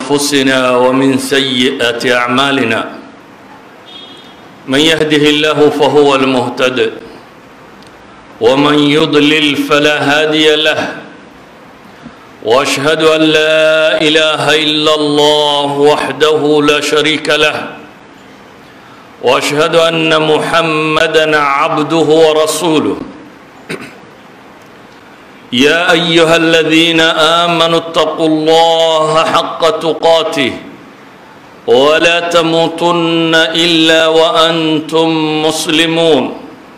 أنفسنا ومن سيئات أعمالنا من يهده الله فهو المهتد ومن يضلل فلا هادي له واشهد ان لا اله الا الله وحده لا شريك له واشهد ان محمدا عبده ورسوله يا ايها الذين امنوا اتقوا الله حق تقاته ولا تموتن الا وانتم مسلمون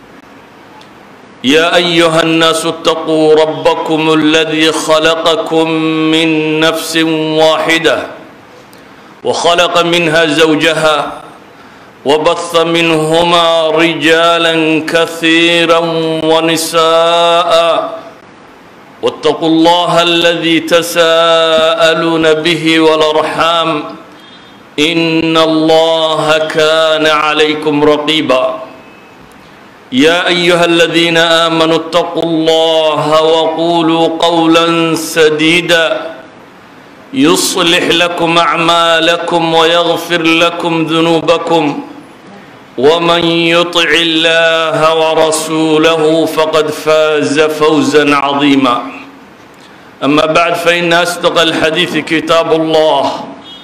يا ايها الناس اتقوا ربكم الذي خلقكم من نفس واحده وخلق منها زوجها وبث منهما رجالا كثيرا ونساء واتقوا الله الذي تساءلون به والارحام ان الله كان عليكم رقيبا يا ايها الذين امنوا اتقوا الله وقولوا قولا سديدا يصلح لكم اعمالكم ويغفر لكم ذنوبكم ومن يطع الله ورسوله فقد فاز فوزا عظيما اما بعد فان اصدق الحديث كتاب الله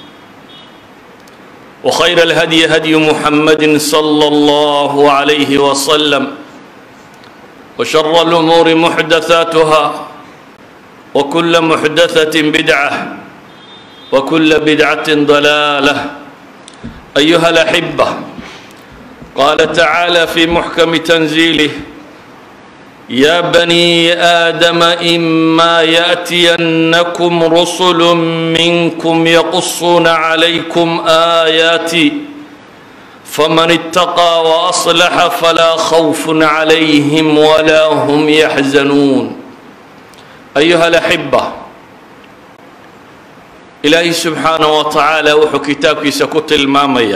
وخير الهدي هدي محمد صلى الله عليه وسلم وشر الامور محدثاتها وكل محدثه بدعه وكل بدعه ضلاله ايها الاحبه قال تعالى في محكم تنزيله يا بني آدم إما يأتينكم رسل منكم يقصون عليكم آياتي فمن اتقى وأصلح فلا خوف عليهم ولا هم يحزنون أيها الأحبة إلهي سبحانه وتعالى وحو كتابك سكت المامية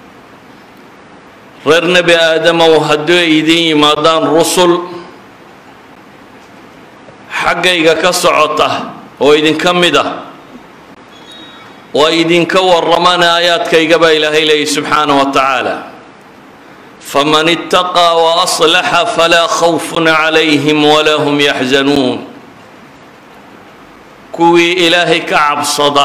reer nebi aadamow hadduu idin yimaadaan rusul xaggayga ka socota oo idinka mid ah oo idinka warramana aayaadkayga baa ilaahay leeyay subxaana wa tacaala faman itaqaa wa aslaxa falaa khawfun calayhim walaa hum yaxzanuun kuwii ilaahay ka cabsada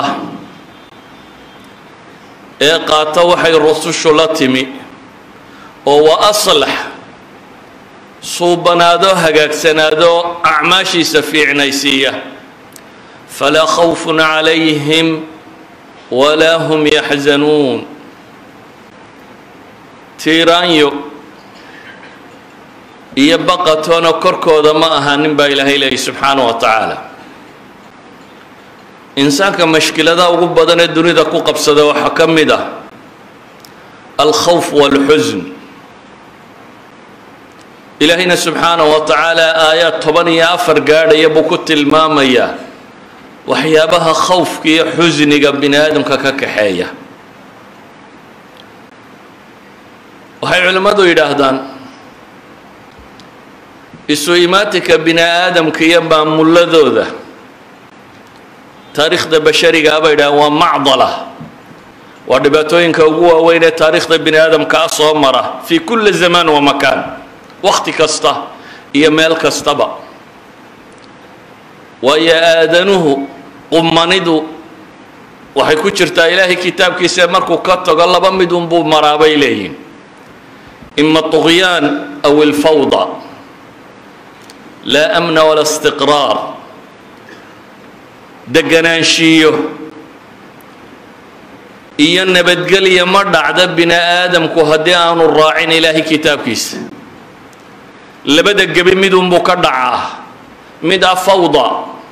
ee qaata waxay rusushu la timi oo wa aslax suubanaado hagaagsanaado acmaashiisa fiicnaysiiya falaa khawfun calayhim walaa hum yaxzanuun tiiraanyo iyo baqatoona korkooda ma ahanin baa ilaahay leeyay subxaana wa tacaala insaanka mashkiladaha ugu badan ee dunida ku qabsada waxaa ka mid ah alkhawf walxusn ilaahayna subxaanahu wa tacaala aayaad toban iyo afar gaadhaya buu ku tilmaamayaa waxyaabaha khawfka iyo xusniga bini aadamka ka kaxeeya waxay culimmadu yidhaahdaan isu imaatinka bini aadamka iyo maamuladooda taariikhda basharigaa bay yidhahdaan waa macdala waa dhibaatooyinka ugu waaweyn ee taariikhda bini aadamkaa soo mara fi kulli zamaan wa makaan wakti kasta iyo meel kastaba waayo aadanuhu qumanidu waxay ku jirtaa ilaahay kitaabkiisa markuu ka tago laba mid unbuu maraa bay leeyihin ima طugyaan aw ilfawda laa amna wala istiqraar deganaanshiiyo iyo nabadgelya ma dhacda bini aadamku haddii aanu raacin ilaahay kitaabkiisa labada gebi midunbuu ka dhacaa mid a fawda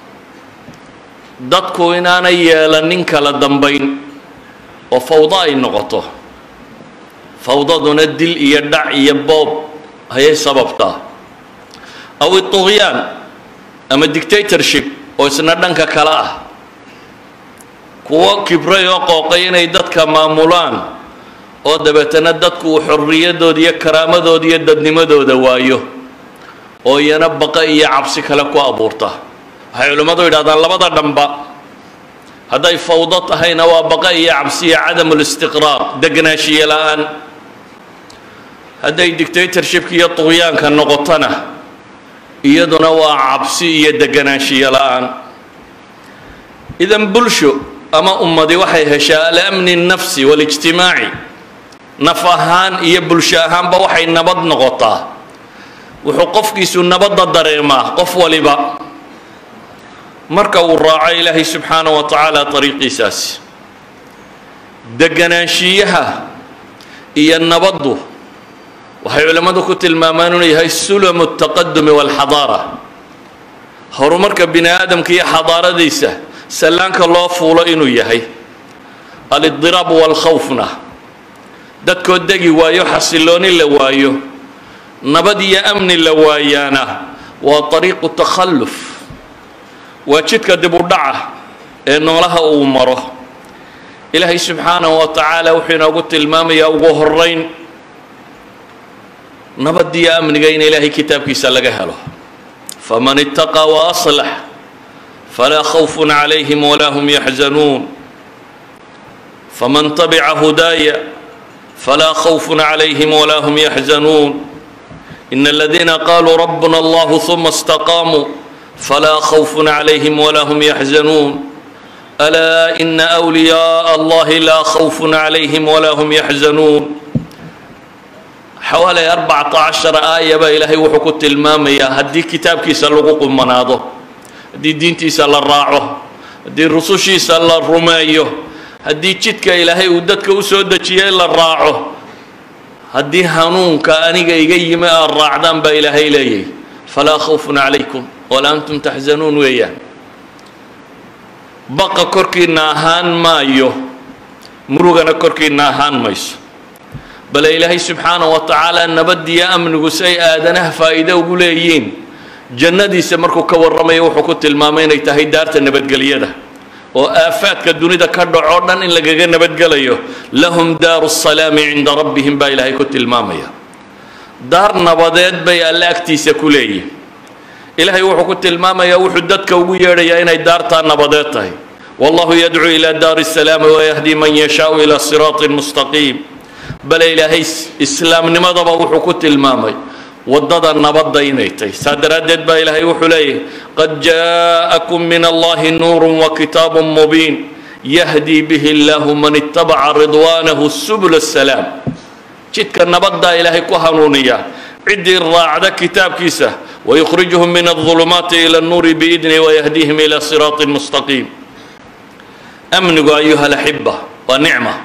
dadku inaanay yeelanin kala dambayn oo fawda ay noqoto fawdaduna dil iyo dhac iyo boob ayay sababtaa aw iطugyaan ama dictatorship oo isna dhanka kale ah kuwo kibray oo qooqay inay dadka maamulaan oo dabeetana dadku uu xorriyadooda iyo karaamadooda iyo dadnimadooda waayo oo iyana baqa iyo cabsi kale ku abuurta waxay culimmadu yidhahdaan labada dhanba hadday fawdo tahayna waa baqa iyo cabsiya cadamu listiqraar degnaanshiye la-aan hadday dictatorshipka iyo tuqyaanka noqotona iyaduna waa cabsi iyo deganaanshiye la-aan idan bulsho ama ummadi waxay heshaa alamni الnafsi waاlijtimaaci naf ahaan iyo bulsho ahaanba waxay nabad noqotaa wuxuu qofkiisu nabadda dareemaa qof waliba marka uu raaco ilaahay subxaanaه wa tacaala ariiqiisaasi deganaanshiyaha iyo nabaddu waxay culimmadu ku tilmaamaan inuu yahay sulamu الtaqadumi wاlxadaara horumarka bini aadamka iyo xadaaradiisa sallaanka loo fuulo inuu yahay alidiraab waalkhawfna dadkoo degi waayo xasilooni la waayo nabad iyo amni la waayaana waa ariiqu takhalluf waa jidka dib u dhaca ee noolaha uu maro ilaahay subxaanahu wa tacaala wuxuu inoogu tilmaamayaa ugu horeyn nabad iyo amniga in ilaahay kitaabkiisa laga helo faman itaqaa waaslax falaa khawfun calayhim walaa hum yaxzanuun faman tabica hudaaya falaa khawfun calayhim walaa hum yaxzanuun in aladiina qaluu rabbuna allahu huma istaqaamuu falaa khawfun calayhim walaa hum yaxzanuun alaa ina wliyaءa allahi laa khawfun calayhim walaa hum yaxzanuun xawaalay arbacata cashara aaya baa ilaahay wuxuu ku tilmaamayaa haddii kitaabkiisa lagu qumanaado haddii diintiisa la raaco haddii rusushiisa la rumeeyo haddii jidka ilaahay uu dadka u soo dejiyey la raaco haddii hanuunka aniga iga yimi aad raacdaan baa ilaahay leeyahy falaa khawfun calaykum walaa antum taxzanuun weeyaan baqa korkiina ahaan maayo murugana korkiina ahaan mayso bale ilaahay subxaanaه wa tacaala nabadiyo amnigu si ay aadanaha faa'iido ugu leeyiin jannadiisa markuu ka warramayo wuxuu ku tilmaamay inay tahay daarta nabadgelyada oo aafaadka dunida ka dhacoo dhan in lagaga nabadgelayo lahum daaru الsalaami cinda rabbihim baa ilaahay ku tilmaamaya daar nabadeed bay alle agtiisa ku leeyihin ilaahay wuxuu ku tilmaamayaa wuxuu dadka ugu yeedhayaa inay daartaa nabadeed tahay wallahu yadcuu ila daari الsalaami wayahdi man yashaau ila siraaطi mustaqiim bale ilaahay islaamnimadaba wuxuu ku tilmaamay waddada nabadda inay tahay saa daraaddeed baa ilaahay wuxuu leeyahy qad jaءakum min allahi nuuru wakitaabu mubiin yahdi bihi اllahu man itabaca ridwaanahu subul الsalaam jidka nabaddaa ilaahay ku hanuuniya ciddii raacda kitaabkiisa wayukhrijuhum min الظulumaati ilى الnuuri biidni wayahdiihim ilى siraaطi mustaqiim amnigu ayuha laxiba waa nicma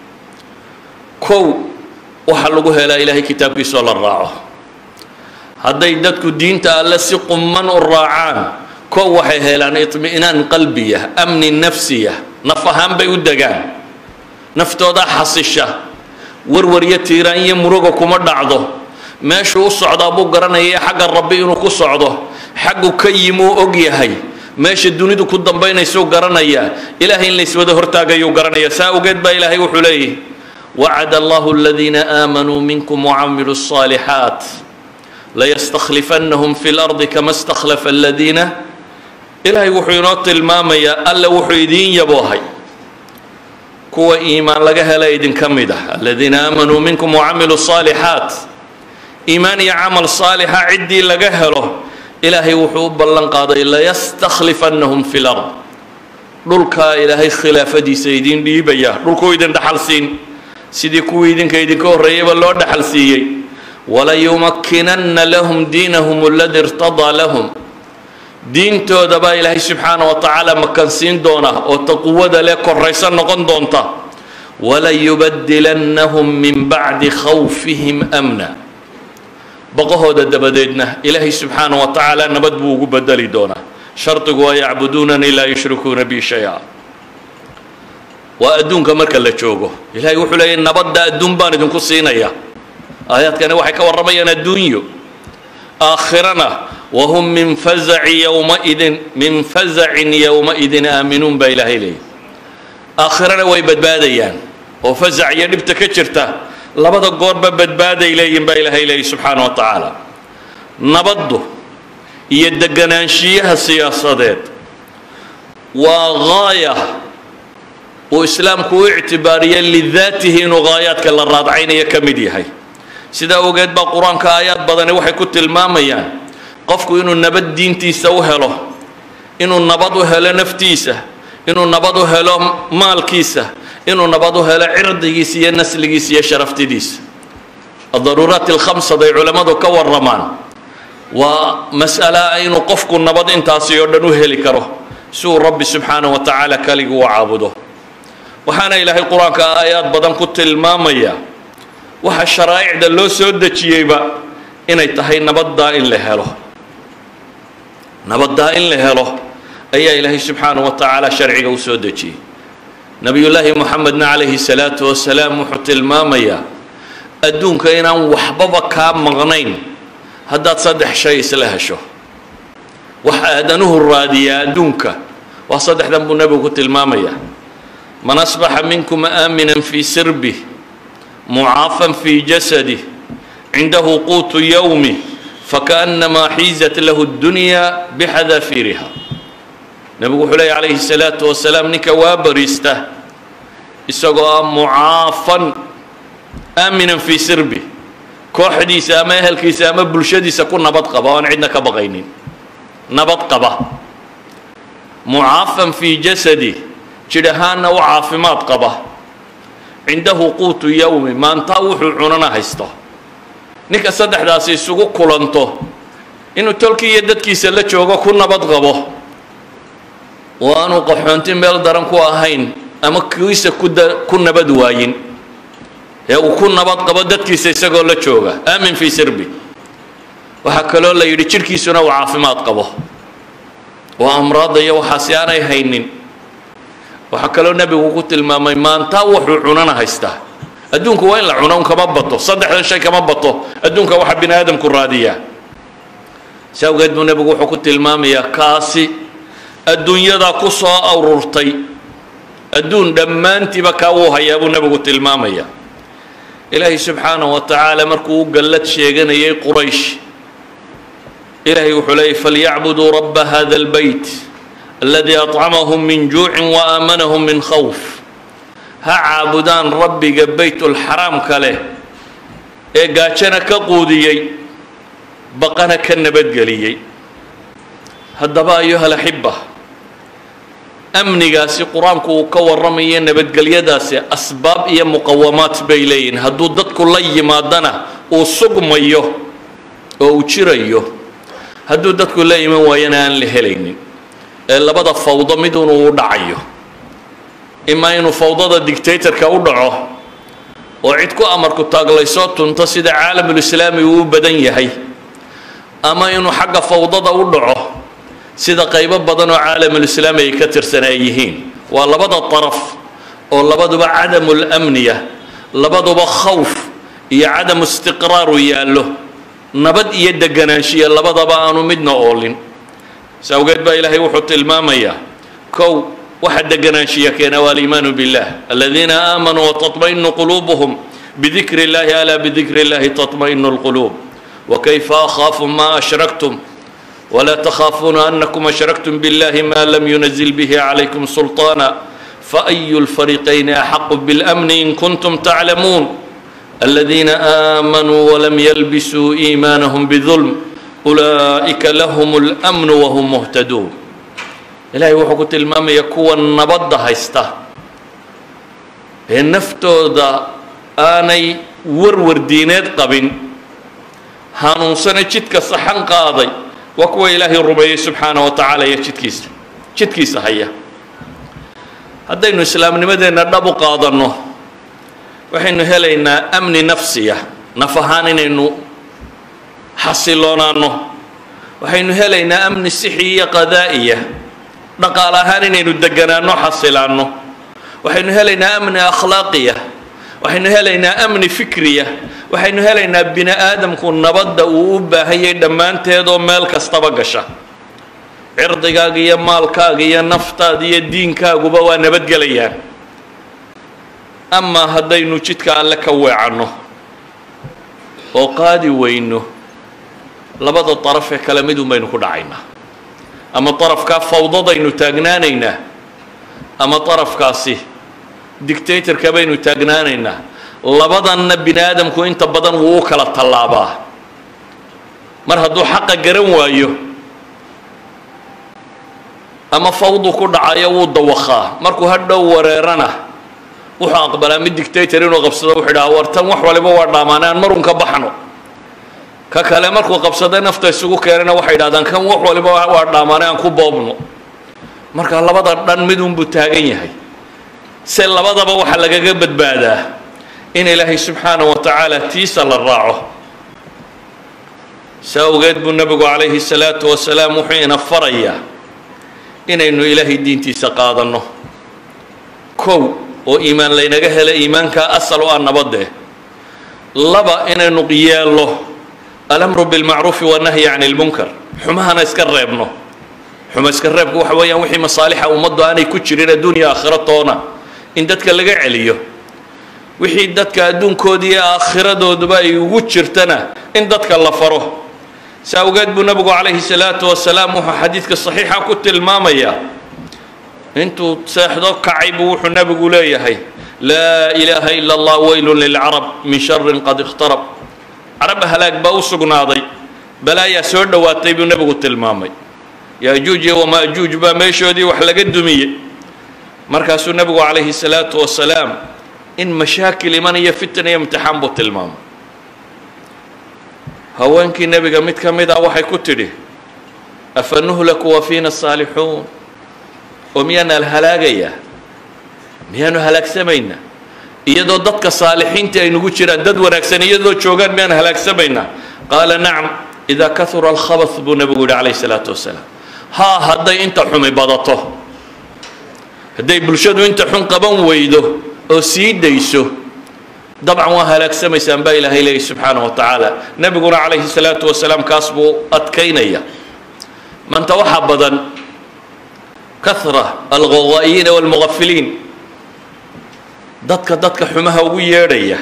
kow waxaa lagu helaa ilaahay kitaabkiisoo la raaco hadday dadku diinta alle si qumman u raacaan kow waxay helaan iطmi'naan qalbiya amni nafsiya naf ahaan bay u degaan naftoodaa xasisha warwaryo tiiraan iyo muruga kuma dhacdo meeshuu u socdaa buu garanaya xagga rabbi inuu ku socdo xaggu ka yimuu og yahay meesha dunidu ku dambaynaysuu garanayaa ilaahay in layswada hortaagayuu garanaya saa ogeed baa ilaahay wuxuu leeyahy wacd allah اladiina aamanuu minkum wcamiluu الصaalixaat layastakhlifannahum fi اlardi kama stakhlafa aladiina ilaahay wuxuu inoo tilmaamayaa alle wuxuu idiin yaboohay kuwa iimaan laga hela idinka mid ah aladiina aamanuu minkum wcamiluu الصaalixaat iimaan iyo camal saalixa ciddii laga helo ilaahay wuxuu u ballan qaaday layastakhlifannahum fi lard dhulkaa ilaahay khilaafadiisa idiin dhiibaya dhulkuu idin dhaxal siin sidii kuwii idinka idinka horreeyayba loo dhaxal siiyey walayumakkinanna lahum diinahum aladi irtadaa lahum diintooda baa ilaahay subxaana wa tacaala makansiin doona oo taquwada leh koraysan noqon doonta walayubadilannahum min bacdi khawfihim amna baqahooda dabadeedna ilaahay subxaana wa tacaala nabad buu ugu bedeli doonaa shardigu waa yacbuduunanii laa yushrikuuna bi shay-a waa adduunka marka la joogo ilahay wuxuu leeyahy nabadda adduun baan idinku siinaya aayaadkani waxay ka warramayaan adduunyo aakhirana wahum min fazaci yowmaidin min fazacin yowmaidin aaminuun baa ilaahay leeyahy aakhirana way badbaadayaan oo fasac iyo dhibta ka jirta labada goorba badbaaday leeyihin baa ilaahay leeyahy subxaana wa tacaala nabaddu iyo deganaanshiyaha siyaasadeed waa gaaya uu islaamku u ictibaariyay lidaatihi inuu gaayaadka la raadcaynayo ka mid yahay sidaa ogeed baa qur-aanka aayaad badani waxay ku tilmaamayaan qofku inuu nabad diintiisa u helo inuu nabad u helo naftiisa inuu nabad u helo maalkiisa inuu nabad u helo cirdigiisa iyo nasligiisa iyo sharaftidiisa adaruuraat alkhamsad ay culammadu ka waramaan waa mas'ala inuu qofku nabad intaasi oo dhan u heli karo si uu rabbi subxaanahu wa tacaala kaligu u caabudo waxaana ilaahay qur-aanka aayaad badan ku tilmaamaya waxa sharaa'icda loo soo dejiyeyba inay tahay nabaddaa in la helo nabaddaa in la helo ayaa ilaahay subxaanahu wa tacaala sharciga u soo dejiyey nebiyullaahi moxamedna calayhi salaatu wasalaam wuxuu tilmaamayaa adduunka inaan waxbaba kaa maqnayn haddaad saddex shay isla hesho wax aadanuhu raadiyaa adduunka waa saddexdan buu nebigu ku tilmaamayaa man asbaxa minkum aaminan fii sirbih mucaafan fii jasadih cindahu quutu yowmi fakaأnamaa xiizat lahu اddunya bixadaafiriha nebigu wuxuu leeya calayhi الsalaatu wasalaam ninka waa bariista isagoo ah mucaafan aaminan fii sirbi kooxdiisa ama ehelkiisa ama bulshadiisa ku nabad qaba oan cidna ka baqaynin nabad qaba mucaafan fii jasadi jidh ahaanna u caafimaad qaba cindahu quutu yowmi maantaa wuxuu cunana haysto ninka saddexdaasi isugu kulanto inuu tolkii iyo dadkiisa la joogo ku nabad qabo oo aanu qaxoonti meel daran ku ahayn ama kiisa kuda ku nabad waayin ee uu ku nabad qabo dadkiisa isagoo la jooga aamin fii sirbi waxaa kaloo la yidhi jidhkiisuna uu caafimaad qabo oo amraadda iyo waxaasi aanay haynin waxaa kaloo nebigu ku tilmaamay maantaa wuxuu cunana haystaa adduunku waa in la cuno un kama bato saddexdan shay kama bato adduunka waxa bini aadamku raadiyaa si awgeed buu nebigu wuxuu ku tilmaamayaa kaasi adduunyadaa ku soo ururtay adduun dhammaantiiba kaa wuu hayaa buu nebigu tilmaamaya ilaahay subxaanahu wa tacaala markuu u gallad sheeganayay quraysh ilaahay wuxuu leeyay falyacbuduu rabba hada albeyt aladii acamahum min juucin wa aamanahum min khawf ha caabudaan rabbiga beytulxaraamka leh ee gaajana ka quudiyey baqana ka nabadgeliyey haddaba ayuhal axibba amnigaasi qur-aanku uu ka warramayo nabadgelyadaasi asbaab iyo muqawamaad bay leeyihin hadduu dadku la yimaadana uu sugmayo oo uu jirayo hadduu dadku la iman waayana aan la helaynin ee labada fawdo midun uu dhacayo imaa inuu fawdada dictatorka u dhaco oo cid ku amarku taaglaysoo tunto sida caalamulislaami uu u badan yahay ama inuu xagga fawdada u dhaco sida qaybo badan oo caalamulislaami ay ka tirsan ay yihiin waa labada daraf oo labaduba cadamu lamniya labaduba khawf iyo cadamu istiqraaru yaallo nabad iyo deganaanshiya labadaba aanu midna oolin si awgeed baa ilaahay wuxuu tilmaamayaa kow waxa deganaanshiya keena waa aliimaanu billah aladiina aamanuu watatmainu quluubuhum bidikri اllahi alaa bidikri اllahi tatmainu اlquluub wakayfa akhaafu ma ashraktum ولا تخافون أنكم أشركتم بالله ما لم ينزل به عليكم سلطانا فأي الفريقين أحق بالأمن إن كنتم تعلمون الذين آمنوا ولم يلبسوا إيمانهم بظلم أولئك لهم الأمن وهم مهتدون إلهي وحكو تلمام يكون نبض هيستا النفتو دا آني ورور دينات قبن هانون سنة جدك صحن قاضي waa kuwa ilaahay rumeeyey subxaana wa tacaala iyo jidkiisa jidkiisa haya haddaynu islaamnimadeenna dhab u qaadanno waxaynu helaynaa amni nafsiya naf ahaan inaynu xasiloonaanno waxaynu helaynaa amni sixi iyo qadaa'iya dhaqaal ahaan inaynu deganaanno xasilaanno waxaynu helaynaa amni akhlaaqiya waxaynu helaynaa amni fikriya waxaynu helaynaa bini aadamku nabadda uu u baahanyay dhammaanteedoo meel kastaba gasha cirdigaaga iyo maalkaaga iyo naftaada iyo diinkaaguba waa nabadgelayaan amaa haddaynu jidka alle ka weecanno oo qaadi weyno labada daraf ee kale midun baynu ku dhacaynaa ama darafkaa fawdadaynu taagnaanaynaa ama darafkaasi dictatorka baynu taagnaanaynaa labadanna bini aadamku inta badan wuu u kala tallaabaa mar hadduu xaqa garan waayo ama fawdu ku dhacayo wuu dawakhaa markuu hadhow wareerana wuxuu aqbalaa mid dictator inuu qabsado wuxuu idhaha war tan wax waliba waa dhaamaane aan marun ka baxno ka kale markuu qabsaday nafta isugu keenana waxay idhahdaan kan wax waliba waa dhaamaane aan ku boobno marka labada dhan midunbuu taagan yahay se labadaba waxaa lagaga badbaadaa in ilaahay subxaana wa tacaala tiisa la raaco saa awgeed buu nebigu calayhi salaatu wasalaam wuxuu ina farayaa inaynu ilaahay diintiisa qaadanno kow oo iimaan laynaga hela iimaankaa asal u ah nabadee laba inaynu yeello alamru bilmacruufi wannahyi can ilmunkar xumahana iska reebno xuma iska reebku waxa weeyaan wixii masaalixa ummaddu aanay ku jirin adduunya aakhiro toona in dadka laga celiyo wixii dadka adduunkoodii iyo aakhiradooduba ay ugu jirtana in dadka la faro si awgeed buu nebigu calayhi salaatu wasalaam wuxuu xadiidka saxiixa ku tilmaamayaa intuu seexdo kacay buu wuxuu nebigu leeyahay laa ilaaha ila allah weylun lilcarab min sharin qad ikhtarab carab halaag baa u sugnaaday balaayaa soo dhowaatay buu nebigu tilmaamay yaajuuj iyo wamaajuuj baa meeshoodii wax laga dumiyey markaasuu nebigu calayhi salaatu wasalaam in mashaakil iman iyo fitan iyo imtixaan buu tilmaamay haweenkii nebiga mid ka mid ah waxay ku tidhi afa nuhlaku wa fiina saalixuun oo miyaana halaagayaa miyaanu halaagsamaynaa iyadoo dadka saalixiinta ay nagu jiraan dad wanaagsan iyadoo joogaan miyaan halaagsamaynaa qaala nacam idaa kahura alkhabath buu nebigu yihi calayhi salaatu wasalaam haa hadday inta xumi badato hadday bulshadu inta xun qaban weydo oo sii dayso dabcan waa halaagsamaysaan baa ilaahay leeyahy subxaana wa tacaala nebiguna calayhi salaatu wasalaam kaas buu adkaynaya maanta waxaa badan kahra alghawaa'iyiina walmughafiliin dadka dadka xumaha ugu yeedhaya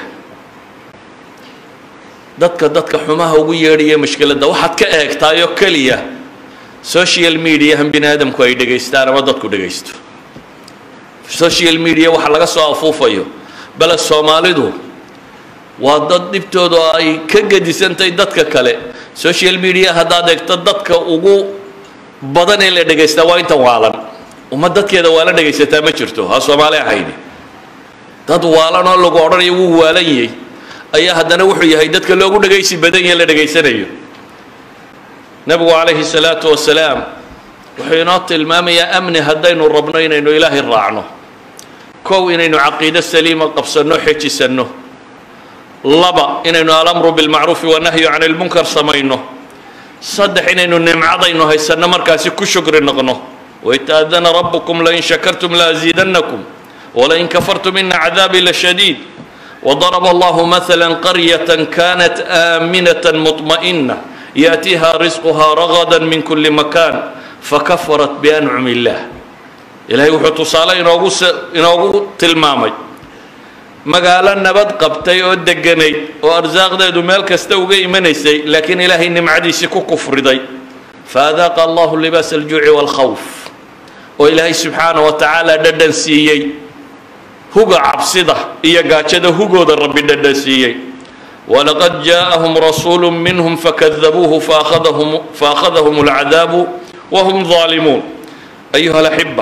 dadka dadka xumaha ugu yeedhaya mushkiladda waxaad ka eegtaayoo keliya social mediahan bini aadamku ay dhegaystaan ama dadku dhegaysto social media waxa laga soo afuufayo bale soomaalidu waa dad dhibtooda ay ka gedisantahay dadka kale social media haddaad eegto dadka ugu badan ee la dhegaystaa waa intan waalan uma dadkeeda waala dhegaysataa ma jirto ha soomaali ahayni dad waalan oo lagu odhanayo wuu waalan yahay ayaa haddana wuxuu yahay dadka loogu dhegaysi badan yahe la dhegaysanayo nebigu calayhi salaatu wasalaam wuxuu inoo tilmaamayaa amni haddaynu rabno inaynu ilaahay raacno kow inaynu caqiido saliima qabsanno xejisanno laba inaynu alamru bilmacruufi wanahyu can ilmunkar samayno saddex inaynu nimcadaynu haysanno markaasi ku shukri noqno waitaadana rabbukum lain shakartum laaziidannakum walain kafartum ina cadaabii lashadiid وضرب الله مثلا قرية كانت آمنة مطمئنة يأتيها رزقها رغدا من كل مكان فكفرت بأنعم الله ilaahay wuxuu tusaale inoogu inoogu tilmaamay magaalo nabad qabtay oo deganayd oo arsaaqdeedu meel kasta uga imanaysay laakiin ilaahay nimcadiisii ku kufriday faadaaqa allahu libaas aljuuci waalkhawf oo ilaahay subxaana wa tacaala dhadhan siiyey huga cabsida iyo gaajada hugooda rabbi dhadhan siiyey walaqad jaaءahum rasuulu minhum fakadabuuhu faakhadahum faakhadahum alcadaabu wahum ظaalimuun ayuha alaxiba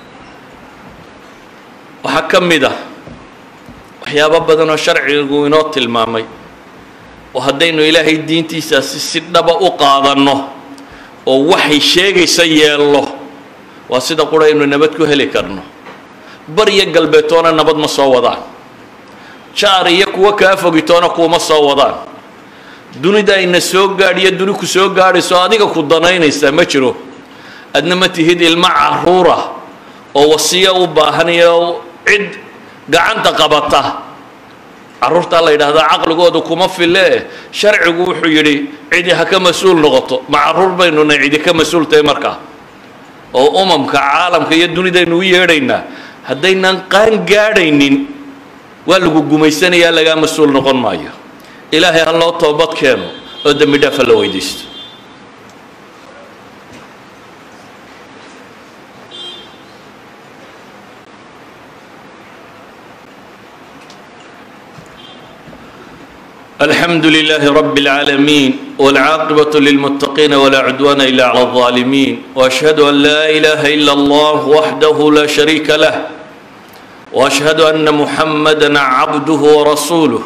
waxaa ka mid ah waxyaabo badan oo sharcigu inoo tilmaamay oo haddaynu ilaahay diintiisaasi si dhaba u qaadanno oo waxay sheegaysa yeello waa sida qura aynu nabad ku heli karno baryo galbeetoona nabad ma soo wadaan jaar iyo kuwo kaa fogitoona kuuma soo wadaan dunida ayna soo gaadhiyo duni ku soo gaadhayso adiga ku danaynaysaa ma jiro adna ma tihid ilmo caruura oo wasiyo u baahan iyo cid gacanta qabata carruurtaa la yidhaahdaa caqligooda kuma file sharcigu wuxuu yidhi cidi ha ka mas-uul noqoto ma carruur baynuna cidi ka mas-uul tahay markaa oo umamka caalamka iyo dunidaynu u yeedhaynaa haddaynan qaan gaadhaynin waa lagu gumaysanayaa lagaa mas-uul noqon maayo ilaahay ha loo toobad keeno oo dembi dhaafa la weydiisto الحمد لله رب العالمين والعاقبة للمتقين ولا عدوان إلا على الظالمين وأشهد أن لا إله إلا الله وحده لا شريك له وأشهد أن محمدا عبده ورسوله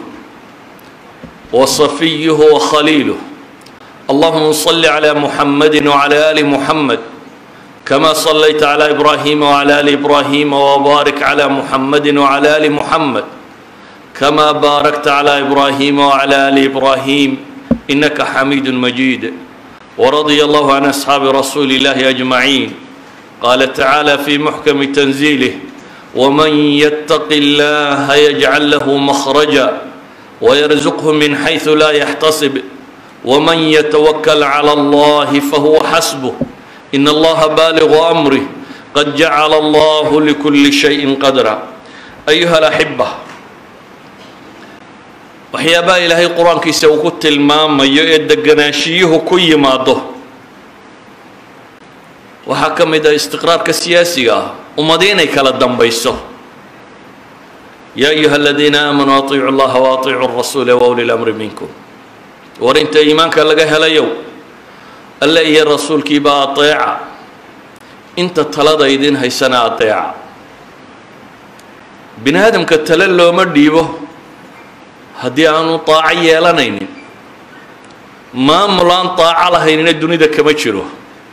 وصفيه وخليله اللهم صل على محمد وعلى آل محمد كما صليت على إبراهيم وعلى آل إبراهيم وبارك على محمد وعلى آل محمد كما باركت على إبراهيم وعلى آل إبراهيم إنك حميد مجيد ورضي الله عن أصحاب رسول الله أجمعين قال تعالى في محكم تنزيله ومن يتق الله يجعل له مخرجا ويرزقه من حيث لا يحتسب ومن يتوكل على الله فهو حسبه إن الله بالغ أمره قد جعل الله لكل شيء قدرا أيها الأحبة waxyaabaha ilaahay qur-aankiisa uu ku tilmaamayo ee deganaashiyuhu ku yimaado waxaa ka mid ah istiqraarka siyaasiga ah ummadi inay kala dambayso yaa ayuha aladiina aamanuu atiicu llaha waatiicu rasuula wauli lamri minkum war inta iimaanka laga helayow alle iyo rasuulkiiba ateeca inta talada idin haysana ateeca bini aadamka tale looma dhiibo haddii aanu daaco yeelanaynin maamul aan daaco lahaynina dunida kama jiro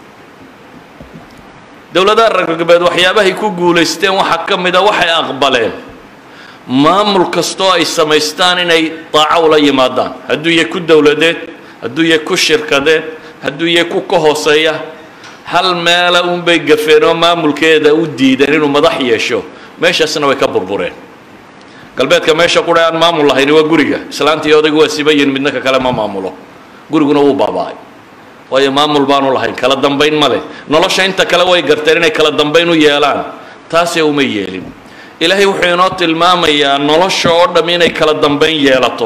dowladaha reer galbeed waxyaabahay ku guulaysteen waxaa ka mid a waxay aqbaleen maamul kastoo ay samaystaan inay daaco ula yimaadaan hadduu yahay ku dowladeed hadduu yahay ku shirkadeed hadduu yahay ku ka hooseeya hal meela unbay gafeen oo maamulkeeda u diideen inuu madax yeesho meeshaasna way ka burbureen galbeedka meesha qura aan maamul lahayni waa guriga islaantii odaygu waa sibayin midna ka kale ma maamulo guriguna wuu baaba-ay waayo maamul baanu lahayn kala dambayn ma leh nolosha inta kale way garteen inay kala dambayn u yeelaan taasee uma yeelin ilaahay wuxuu inoo tilmaamayaa nolosha oo dham inay kala dambayn yeelato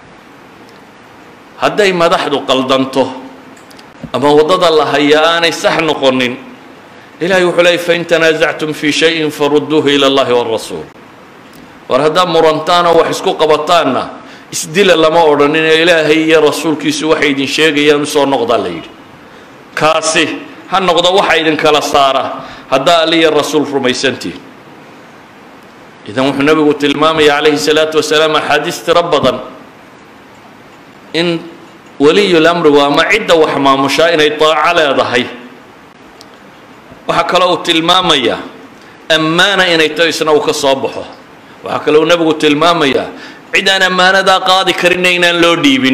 hadday madaxdu qaldanto ama waddada la hayaa aanay sax noqonin ilahay wuxuu leeyay fain tanaasactum fii shayin farudduuhu ila allahi wاrasuul war haddaad murantaanoo wax isku qabataanna isdila lama odhanin ee ilaahay iyo rasuulkiisu waxay idin sheegayaan usoo noqdaa la yidhi kaasi ha noqdo waxa idinkala saara haddaa aliya rasuul rumaysantihin idan wuxuu nabigu tilmaamaya calayhi salaatu wasalaam axaadiis tiro badan in waliyulamrigu ama cidda wax maamushaa inay daaco leedahay waxaa kaloo uu tilmaamayaa ammaana inay taho isna uu ka soo baxo waxaa kaloo nebigu tilmaamayaa cid aan ammaanadaa qaadi karinna inaan loo dhiibin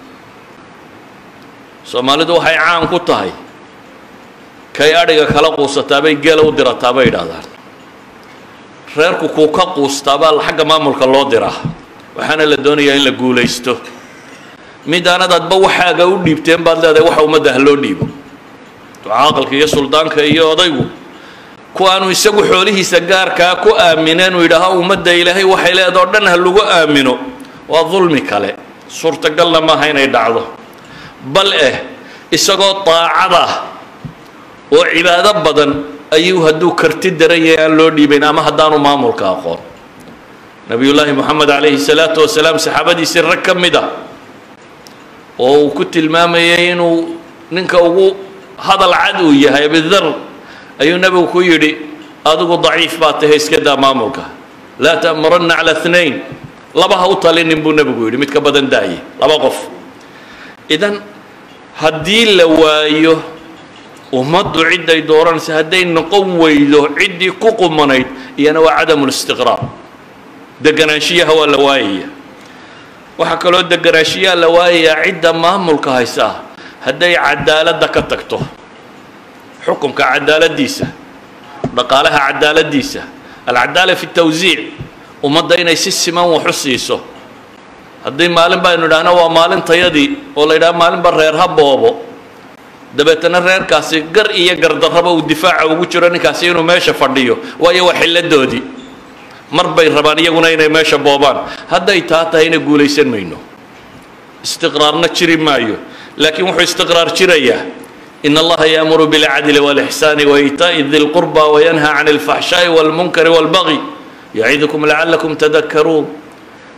soomaalidu waxay caan ku tahay kay adhiga kala quusataabay geela u dirataa bay idhaahdaan reerku kuu ka quustaabaa xagga maamulka loo diraa waxaana la doonayaa in la guulaysto mid aanad adba waxaaga u dhiibteen baad leedahay waxa ummadda ha loo dhiibo ducaaqalka iyo suldaanka iyo odaygu kuwaanu isagu xoolihiisa gaarkaa ku aamineen uu yidhaaho ummadda ilaahay waxay leedao dhan ha lagu aamino waa dulmi kale suurtagalna maaha inay dhacdo bal eh isagoo daacada oo cibaado badan ayuu hadduu karti daran yahay aan loo dhiibayn ama haddaanu maamulka aqoon nabiyullaahi moxamed calayhi salaatu wasalaam saxaabadiisii rag ka mid ah oo uu ku tilmaamayay inuu ninka ugu hadal cad uu yahay abidar ayuu nebigu ku yidhi adigu daciif baa tahay iska daa maamulka laa ta'muranna cala اثnain laba ha u talinin buu nebigu yidhi mid ka badan daaye laba qof idan haddii la waayo ummaddu cidday dooranaysa hadday noqon weydo ciddii ku qumanayd iyana waa cadamu listiqraar deganaanshiyaha waa la waayaya waxaa kaloo deganaanshiyaha la waayayaa cidda maamulka haysaa hadday cadaaladda ka tagto xukunka cadaaladiisa dhaqaalaha cadaaladiisa alcadaala fi tawsiic ummadda inay si siman wax u siiso haddii maalin baynu idhaahno waa maalintayadii oo la yidhaha maalinba reer ha boobo dabeetana reerkaasi gar iyo gardarraba uu difaaca ugu jiro ninkaasi inuu meesha fadhiyo waayo waa xilladoodii mar bay rabaan iyaguna inay meesha boobaan hadday taa tahayna guulaysan mayno istiqraarna jiri maayo laakiin wuxuu istiqraar jirayaa in allaha yaamuru bilcadli walixsaani waitaa'i di lqurba wayanha can alfaxshaa'i walmunkari walbagi yacidukum lacalakum tadakaruun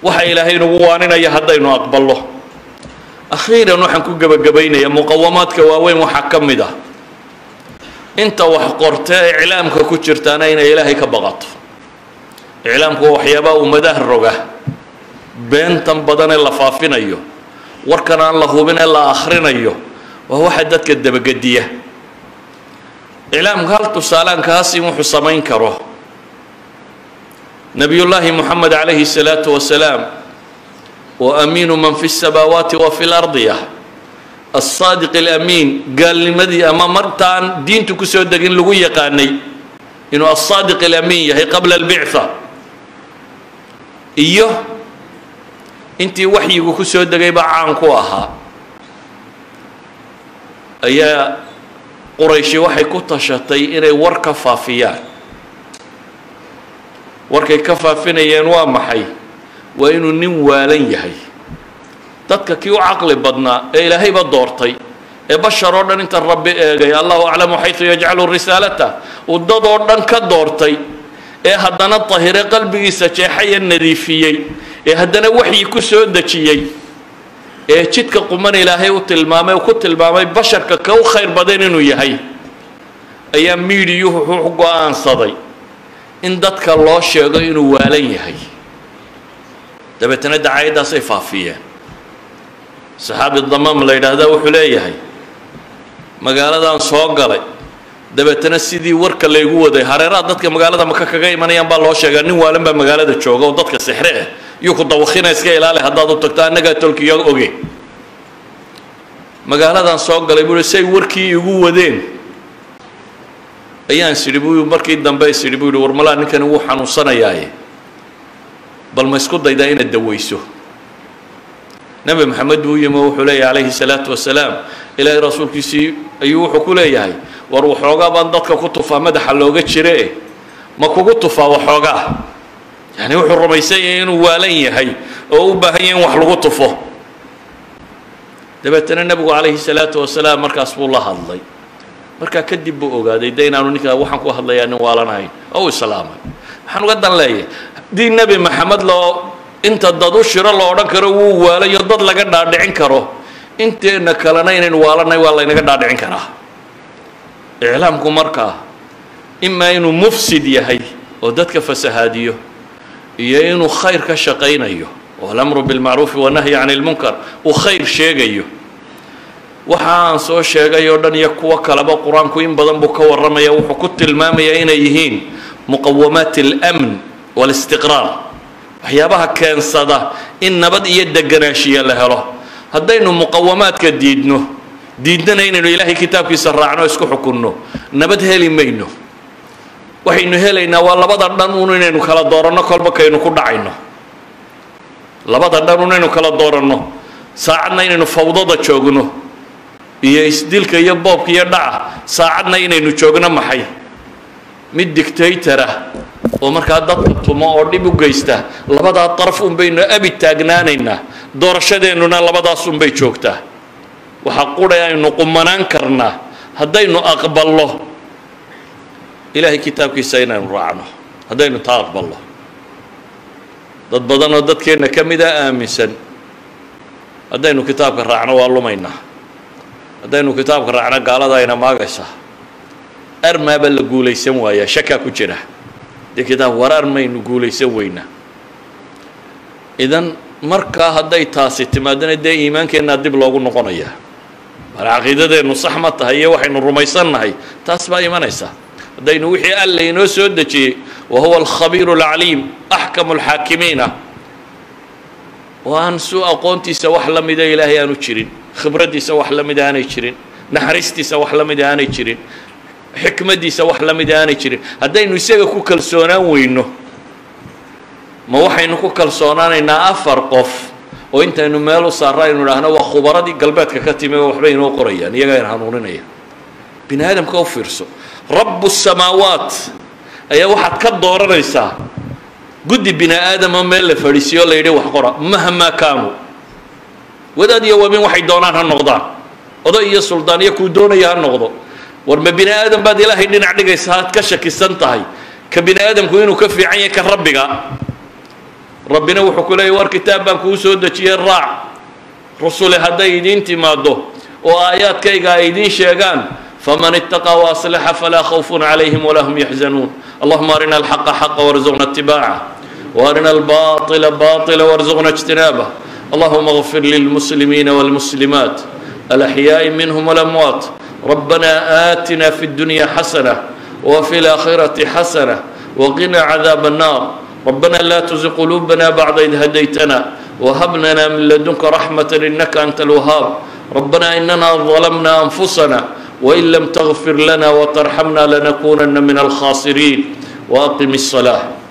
waxa ilaahay nagu waaninaya haddaynu aqballo akhiiran waxaan ku gebagabaynaya muqawamaadka waaweyn waxaa ka mid ah inta wax qorta ee iclaamka ku jirtaana inay ilaahay ka baqato iclaamku waa waxyaabaha ummadaha roga beentan badan ee la faafinayo warkan aan la hubin ee la akhrinayo waa waxa dadka dabagediya iclaamka hal tusaalaan kaasi wuxuu samayn karo nabiyullaahi moxamed calayhi الsalaatu wasalaam wa amiinu man fi الsamaawaati wa fi اlardiya aلsaadiq اlamiin gaalnimadii ama martaan diintu kusoo degin lagu yaqaanay inuu aلsaadiq اlamiin yahay qabla اlbicثa iyo intii waxyigu ku soo degay baa caan ku ahaa ayaa qurayshi waxay ku tashatay inay war ka faafiyaan warkay ka faafinayeen waa maxay waa inuu nin waalan yahay dadka kii u caqli badnaa ee ilaahayba doortay ee bashar oo dhan inta rabbi eegay allahu aclamu xaysu yajcalu risaalata uu dad oo dhan ka doortay ee haddana tahire qalbigiisa jeexaya nadiifiyey ee haddana waxyi ku soo dejiyey ee jidka quman ilaahay u tilmaamay ku tilmaamay basharka ka u khayr badan inuu yahay ayaa miidiyuhu wuxuu go-aansaday in dadka loo sheego inuu waalan yahay dabeetana dacaayaddaasay faafiyeen saxaabi damaam la yidhaahdaa wuxuu leeyahay magaaladan soo galay dabeetana sidii warka laygu waday hareeraha dadka magaalada maka kaga imanayaan baa loo sheegaa nin waalan baa magaalada jooga oo dadka sixre ah iyuu ku dawakina iska ilaali haddaad u tagto annagaa tolkiyo oge magaaladan soo galay buu say warkii igu wadeen ayaan sidhi buu markii dambe is idhi buu yihi war malaa ninkani wuu xanuunsanayaaye bal ma isku daydaa inaad dawayso nebi maxamed buu yimi oo wuxuu leeyahay calayhi salaatu wasalaam ilaahay rasuulkiisii ayuu wuxuu ku leeyahay war waxoogaa baan dadka ku tufaa madaxa looga jire ma kugu tufaa waxoogaa yani wuxuu rumaysan yahay inuu waalan yahay oo u baahan yahay in wax lagu tufo dabeetana nebigu calayhi salaatu wasalaam markaas buu la hadlay markaa kadib buu ogaaday de inaanu ninkaa waxaan ku hadlayaa nin waalanahayn oo u islaamay waxaan uga dan leeyahay haddii nebi maxamed loo inta dad u shiro la odhan karo wuu waalayo dad laga dhaadhicin karo inteena kalena inaynu waalanay waa laynaga dhaadhicin karaa iclaamku markaa imaa inuu mufsid yahay oo dadka fasahaadiyo iyo inuu khayr ka shaqaynayo oo alamru bilmacruufi wanahyi cani lmunkar uu khayr sheegayo waxa aan soo sheegay oo dhan iyo kuwo kaleba qur-aanku in badan buu ka warramaya wuxuu ku tilmaamayaa inay yihiin muqawamaat اlamn wاlistiqraar waxyaabaha keensada in nabad iyo deganaanshiya la helo haddaynu muqawamaadka diidno diidnana inaynu ilaahay kitaabkiisa raacno isku xukunno nabad heli mayno waxaynu helaynaa waa labada dhan un inaynu kala dooranno kolba kaynu ku dhacayno labada dhan un inaynu kala dooranno saacadna inaynu fawdada joogno iyo isdilka iyo boobka iyo dhaca saacadna inaynu joogno maxay mid dictatora oo markaa dadka tumo oo dhib u geysta labadaa daraf un baynu abi taagnaanaynaa doorashadeennuna labadaas un bay joogtaa waxaa qura aynu qumanaan karnaa haddaynu aqballo ilaahay kitaabkiisa inaynu raacno haddaynu taa aqballo dad badan oo dadkeenna ka mida aaminsan haddaynu kitaabka raacno waa lumaynaa haddaynu kitaabka raacno gaalada ayna maagaysaa armaaba la guulaysan waayaa shakaa ku jira dee kitaab war armaynu guulaysan weynaa idan markaa hadday taasi timaadana dee iimaankeenna dib loogu noqonayaa mar caqiidadeennu sax ma tahay iyo waxaynu rumaysannahay taas baa imanaysa haddaynu wixii alla inoo soo dejiyey wa huwa alkhabiiru alcaliim axkamu alxaakimiina oo aan su aqoontiisa wax la mida ilaahay aanu jirin khibraddiisa wax la mida aanay jirin naxariistiisa wax la mida aanay jirin xikmaddiisa wax la mida aanay jirin haddaynu isaga ku kalsoonaan weyno ma waxaynu ku kalsoonaanaynaa afar qof oo intaynu meel u saarra aynu idhaahno waa khubaradii galbeedka ka timi oo waxbay inoo qorayaan iyagaa in hanuuninaya bini aadamka u fiirso rabu samaawaat ayaa waxaad ka dooranaysaa guddi bini aadama meel la fadhiisiyo la yidhi wax qora mahmaa kaanuu wadaad iyo wabin waxay doonaan ha noqdaan oday iyo suldaan iyo kuu doonaya ha noqdo war ma bini aadam baad ilaahay dhinac dhigaysa aad ka shakisan tahay ka bini aadamku inuu ka fiican yahay ka rabbiga rabbina wuxuu ku leeyay war kitaab baan kuu soo dejiyey raac rusule hadday idiin timaaddo oo aayaadkayga ay idiin sheegaan faman itaqaa waaslaxa falaa khawfun calayhim walaa hum yaxzanuun allahuma arina alxaqa xaqa warzuqna itibaaca وارنا الباطل باطلا وارزقنا اجتنابه اللهم اغفر للمسلمين والمسلمات الأحياء منهم والأموات ربنا آتنا في الدنيا حسنة وفي الآخرة حسنة وقنا عذاب النار ربنا لا تزغ قلوبنا بعد إذ هديتنا وهب لنا من لدنك رحمة إنك أنت الوهاب ربنا إننا ظلمنا أنفسنا وإن لم تغفر لنا وترحمنا لنكونن من الخاسرين وأقم الصلاة